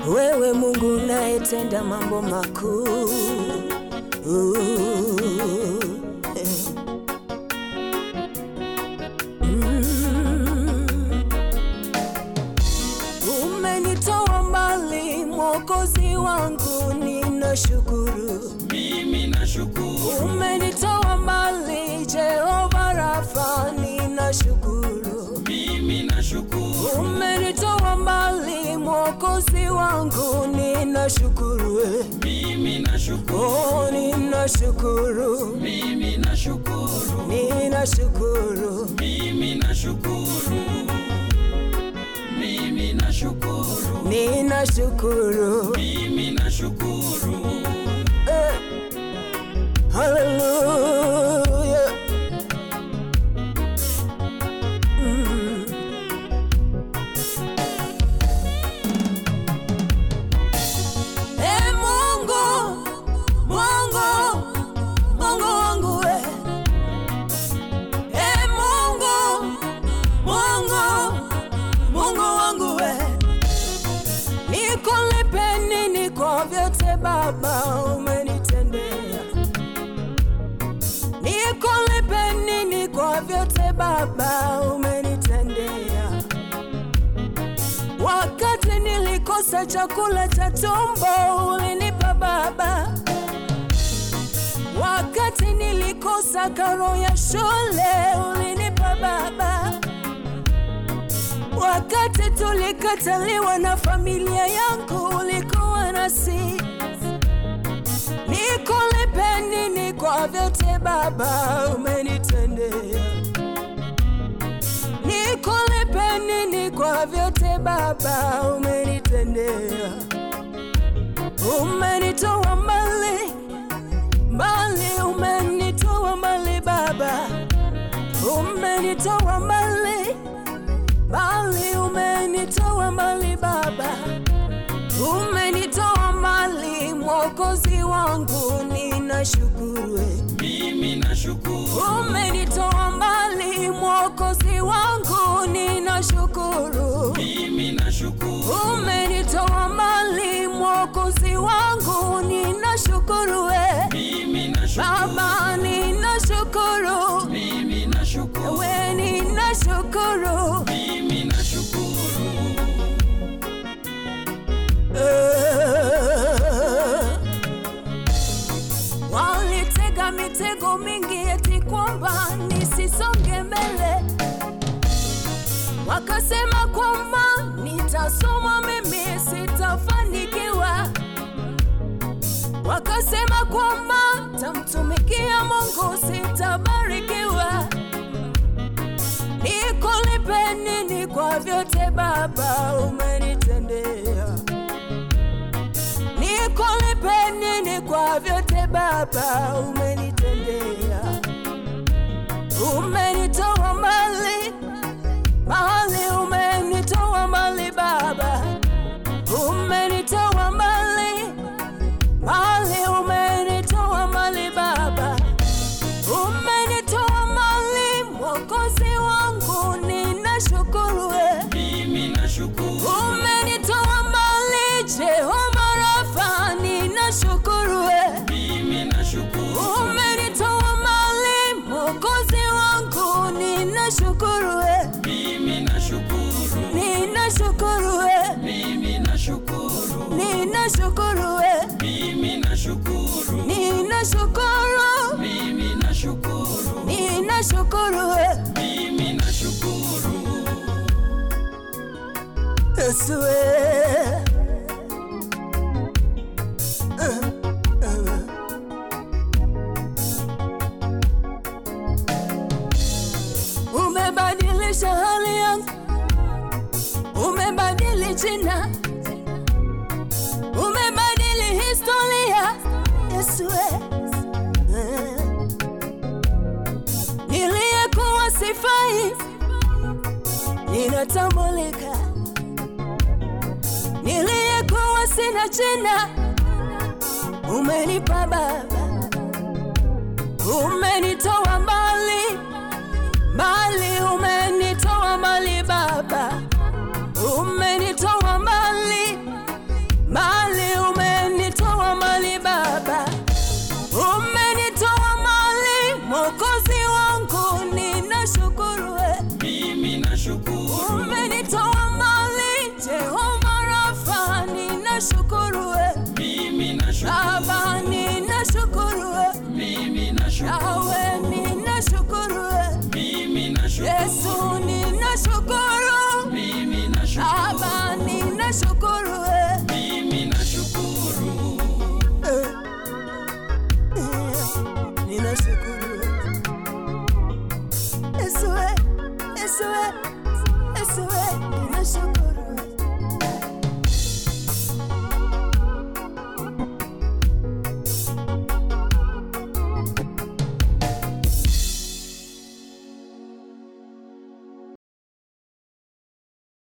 wewe Mungu unayetenda mambo makuu. Uh, eh. Mm. Umenitoa mbali Mwokozi wangu, ninashukuru. mimi nashukuru, Umenitoa mbali Jehova Rafa, ninashukuru. mimi nashukuru, Umenitoa mbali Mwokozi wangu, ninashukuru. eh. mimi nashukuru, Oh, ninashukuru, mimi nashukuru, ninashukuru. mimi nashukuru, mimi nashukuru, Ninashukuru. mimi nashukuru, Eh. Hallelujah. Mm. Eh, Mungu, Mungu, Mungu wangu we. Eh, Mungu, Mungu, Mungu wangu we. Nikulipe nini kwa vyote Baba umenitendea? Nikulipe nini kwa vyote Baba umenitendea? Wakati nilikosa chakula cha tumbo ulinipa Baba, wakati nilikosa karo ya shule ulinipa Baba, wakati tulikataliwa na familia yangu ulikuwa nasi. Nikulipe nini kwa vyote Baba umenitendea? Nikulipe nini kwa vyote Baba umenitendea? Umenitoa mbali mbali, umenitoa mbali Baba, umenitoa mbali mbali, umenitoa mbali Baba, umenitoa mbali Mwokozi wangu, ninashukuru eh. mimi nashukuru, Umenitoa mbali Mwokozi wangu, ninashukuru. mimi nashukuru, Umenitoa mbali Mwokozi wangu, ninashukuru we mimi nashukuru, Baba, ninashukuru mimi nashukuru, we, ninashukuru mimi nashukuru, Eh. Walitega mitego mingi eti kwamba nisisonge mbele, wakasema kwamba nitasoma mimi sitafanikiwa, wakasema kwamba tamtumikia Mungu sitabarikiwa. Nikulipe nini kwa vyote Baba umenitendea? Nikulipe nini kwa vyote Baba umenitendea? Umenitoa mbali mbali, umenitoa mbali Baba, umenitoa mbali mbali, umenitoa mbali Baba, umenitoa mbali Mwokozi wangu, ninashukuru we. mimi nashukuru, Umenitoa mbali Jehova Rafa, ninashukuru we. mimi nashukuru, Umenitoa mbali Mwokozi wangu, ninashukuru we. mimi nashukuru, Ninashukuru we. mimi nashukuru, Ninashukuru we. mimi nashukuru, Ninashukuru. mimi nashukuru, Ninashukuru we. mimi nashukuru, Yesu we. Umebadilisha hali yangu, umebadili jina, umebadili historia. Yesu we. Niliyekuwa sifai, ninatambulika. Niliyekuwa sina jina, umenipa Baba, umenitoa mbali mbali,